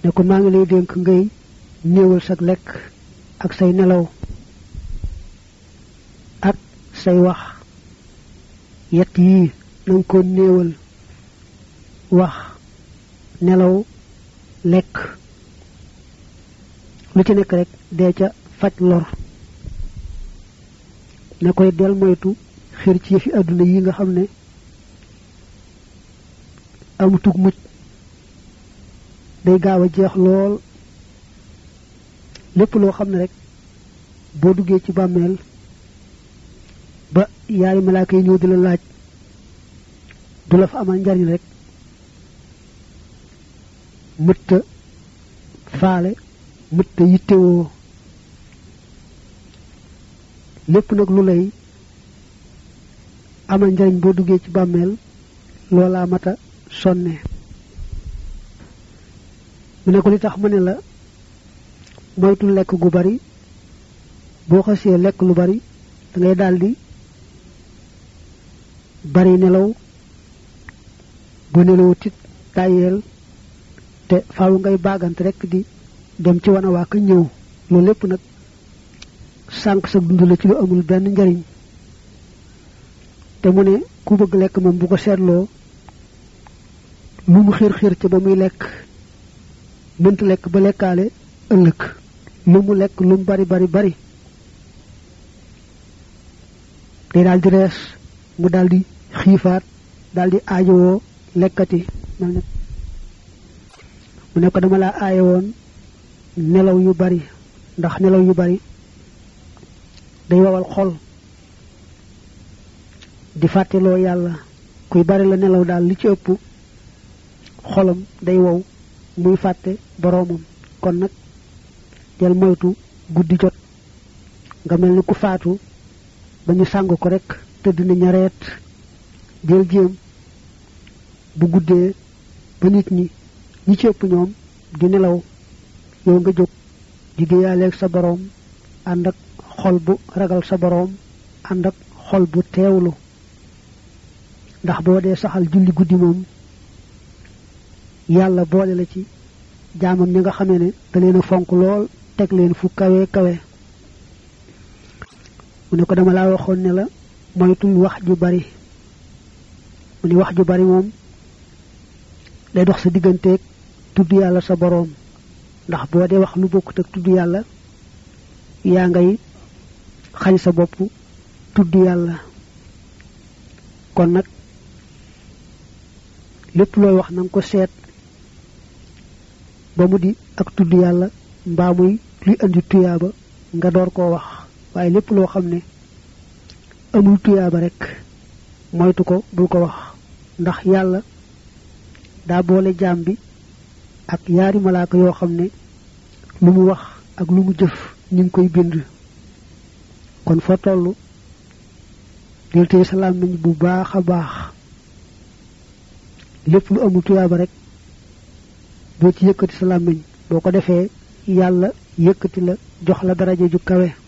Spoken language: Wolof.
ne ko maa ngi lay dénk ngay néewal sag lekk ak say nelaw ak say wax yett yii na nga ko néewal wax nelaw lekk lu ci nekk rek dee ca faj lor ne koy del moytu xir ci yëfi àdduna yi nga xam ne amutug mucc day gaaw a jeex lool lépp loo xam ne rek boo duggee ci bàmmeel ba yaari malaaka yi ñëw di la laaj du la fa amal njariñ rek mëtta faale mëtta yittewoo lépp nag lu lay amal njariñ boo duggee ci bàmmeel loolaa mata sonne mu ne ko li tax ma ne la moytu lekk gu bari boo xasee lekk lu bari da ngay daldi bari nelaw bu nelawut it tàyyeel te faaw ngay baagante rek di dem ci wana waa ka ñëw loolu lépp nag sànq sa dund la ci lu amul benn njariñ te mu ne ku bëgg lekk moom bu ko seetloo lu mu xiir xiir ca ba muy lekk mënta lekk ba lekkaale ëllëg lu mu lekk lu mu bari bari bari day daal di rees mu daal di xiifaat daal di aajowoo lekkati mel ne mu ne ko dama laa aaye woon nelaw yu bari ndax nelaw yu bari day wawal xol di fàtteloo yàlla kuy bari la nelaw daal li ci ëpp xolam day wow muy fàtte boroomam kon nag del moytu guddi jot nga mel ni ku faatu ba ñu sàng ko rek tëdd na ñareet del jéem bu guddee ba nit ñi ñi ci ëpp ñoom di nelaw yow nga jóg di déyaaleeg sa boroom ànd ak xol bu ragal sa boroom ànd ak xol bu teewlu ndax boo dee saxal julli guddi moom yàlla boole la ci jaamam ñi nga xamee ne da leen a fonk lool teg leen fu kawe kawe mu ne ko dama laa waxoon ne la moytul wax ju bari mu ne wax ju bari moom day dox sa digganteeg tudd yàlla sa boroom ndax boo dee wax lu bokkut ak tudd yàlla yaa ngay xañ sa bopp tudd yàlla kon nag lépp looy wax na nga ko seet ba mu di ak tudd yàlla mbaa muy luy andi tuyaaba nga door koo wax waaye lépp loo xam ne amul tuyaaba rek moytu ko bul ko wax ndax yàlla daa boole jaam bi ak yaari malaaka yoo xam ne lu mu wax ak lu mu jëf ñu ngi koy bind kon fa toll del téye sa làmmiñ bu baax a baax lépp lu amul tuyaaba rek boo ci yëkkati sa làmmiñ boo ko defee yàlla yëkkati la jox la daraja ju kawe